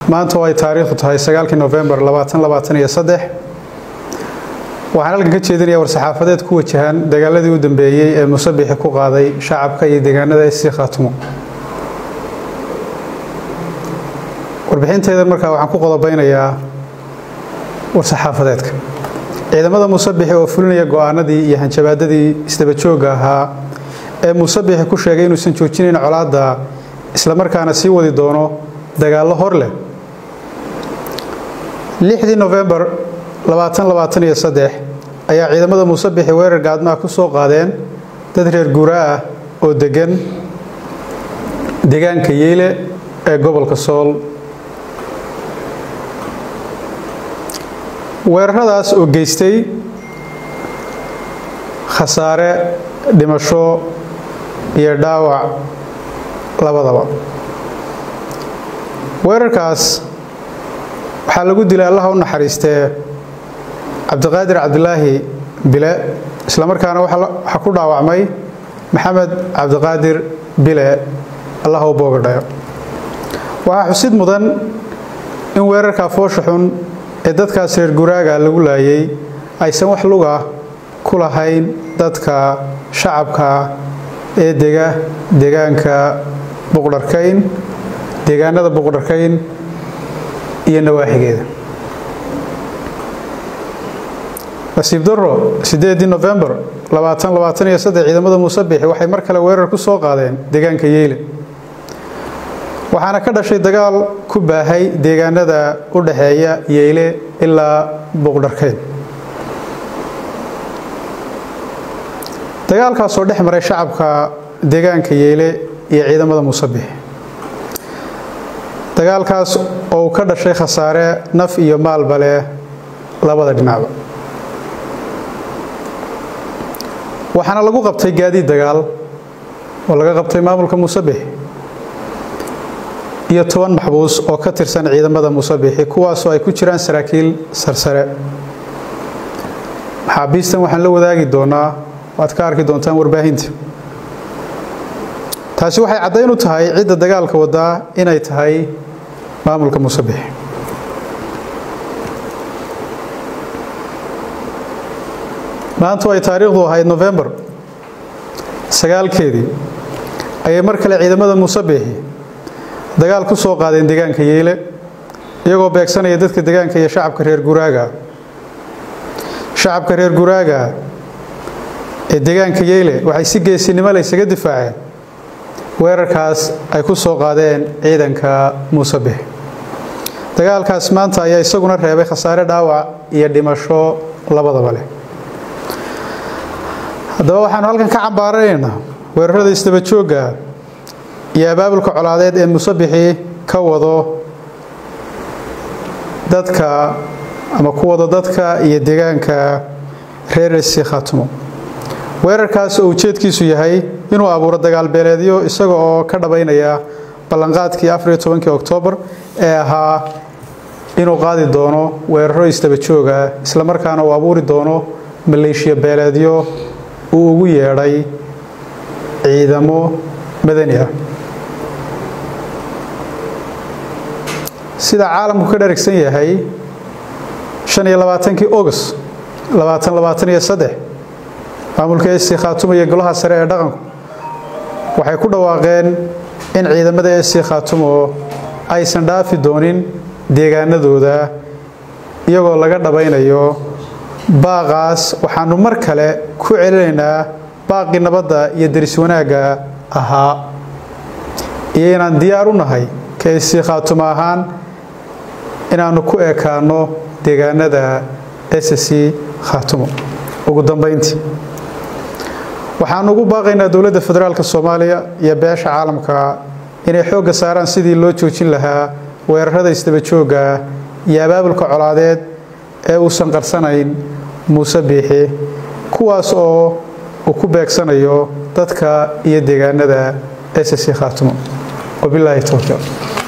maanta oo ay taariikhdu tahay sagaalkii nofembar labaatan labaatan iyo saddex waxaan halkan ka jeedinayaa war-saxaafadeed ku wajahan dagaaladii u dambeeyey ee musabixi ku qaaday shacabka iyo deegaanada sii khaatumo warbixinteydan markaa waxaan ku qodobeynayaa war-saxaafadeedka ciidamada musabixi oo fulinaya go-aanadii iyo hanjabaadadii isdabajooga ahaa ee musabixi ku sheegay inuusan joojinayn colaadda islamarkaana sii wadi doono dagaallo hor leh lixdii nofembar ayaa ciidamada musabixi weerar gaadmaha ku soo qaadeen dad reer guuraa ah oo degan deegaanka yeyle ee gobolka sool weeraradaas oo geystay khasaare dhimasho iyo dhaawac labadaba weerarkaas waxaa lagu dilay allaha u naxariistee cabdiqaadir cabdilaahi bile islamarkaana waxaa ku dhaawacmay maxamed cabdiqaadir bile allah u boogadhayo waxaa xusid mudan in weerarka foosha xun ee dadkaas reer guraaga lagu laayay aysan wax luga ku lahayn dadka shacabka ee dega deegaanka buqdharkayn deegaanada buqdharkayn iyo nawaaxigeeda nasiib daro sideedii nofembar ciidamada musabixi waxay mar kale weerar ku soo qaadeen deegaanka yeyle waxaana ka dhashay dagaal ku baahay deegaanada u dhaxeeya yeyle ilaa buqdharkeyn dagaalkaasoo dhex maray shacabka deegaanka yeyle iyo ciidamada musabixi dagaalkaas oo uu ka dhashay khasaare naf iyo maalba leh labada dhinacba waxaana lagu qabtay gaadiid dagaal oo laga qabtay maamulka musabixi iyo toban maxbuus oo ka tirsan ciidamada musabixi kuwaasoo ay ku jiraan saraakiil sarsare maxaabiistan waxaan la wadaagi doonaa waad ka arki doontaan warbaahinta taasi waxay caddayn u tahay cidda dagaalka wadaa inay tahay maamulka musabixi maantu ay taariikhdu ahayd nofembar sagaalkeedii ayay mar kale ciidamada musabixi dagaal ku soo qaadeen deegaanka yeyle iyagoo beegsanaya dadka deegaanka iyo shacabka reer guraaga shacabka reer guraaga ee deegaanka yeyle waxay si geesinimo le ysaga difaaceen weerarkaas ay ku soo qaadeen ciidanka musabixi dagaalkaas maanta ayaa isaguna reebay khasaare dhaawac iyo dhimasho labadaba leh haddaba waxaanu halkan ka cambaaranaynaa weerarada isdabajooga iyo abaabulka colaadeed ee musabixi ka wado dadka ama ku wado dadka iyo deegaanka reer esi khaatumo weerarkaas oo ujeedkiisu yahay inuu abuuro dagaalbeeleedyo isaga oo ka dhabaynaya ballanqaadkii afariyo tobankii oktoobar ee ahaa inuu qaadi doono weeraro isdabajooga islamarkaana uu abuuri doono maleeshiya beeleedyo uu ugu yeedhay ciidamo madani ah sida caalamku ka dharigsan yahay shaniyo labaatankii august labaatan labaatan iyo saddex maamulka esi khaatumo iyo golaha sare ee dhaqanku waxay ku dhawaaqeen in ciidamada esi khaatumo aysan dhaafi doonin deegaanadooda iyagoo laga dhabaynayo baaqaas waxaanu mar kale ku celinaynaa baaqii nabadda iyo deris wanaagga ahaa iyo inaan diyaar u nahay ka esi khaatumo ahaan inaannu ku ekaanno deegaanada ssc khaatumo ugu dambayntii waxaanu ugu baaqaynaa dowladda federaalk soomaaliya iyo beesha caalamka inay xoogga saaraan sidii loo joojin lahaa weerarada isdabajooga iyo abaabulka colaadeed ee uusan qarsanayn muuse biixi kuwaas oo uu ku beegsanayo dadka iyo deegaanada ssc khaatumo wabilaahi towfiiq